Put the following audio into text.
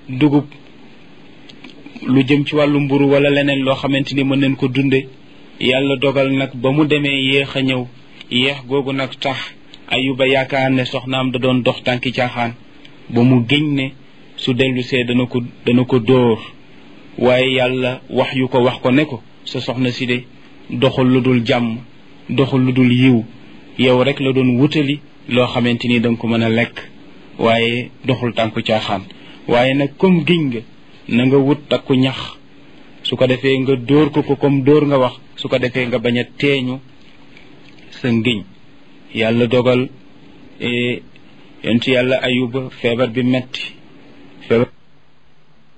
dugub lu jëm ci wàllu mburu wala leneen loo xamante ni mën nañ ko dunde yàlla dogal nag ba mu demee yéex a ñëw yéex googu nag tax ayuba yaakaar ne soxnaam da doon dox tànki caaxaan ba mu géñ ne su dellu see dana ko dana ko dóor waaye yàlla wax yu ko wax ko ne ko sa soxna si de doxul lu dul jàmm doxul lu dul yiw yow rek la doon wutali loo xamante ni danga ko mën a lekk waaye doxul tànku caaxaan waaye nag comme giñ nga na nga wut takku ñax su ko defee nga dóor ko ko comme dóor nga wax su ko defee nga bañ a teeñu sa ngiñ yàlla dogal yontu yàlla ayuba feebar bi metti feebar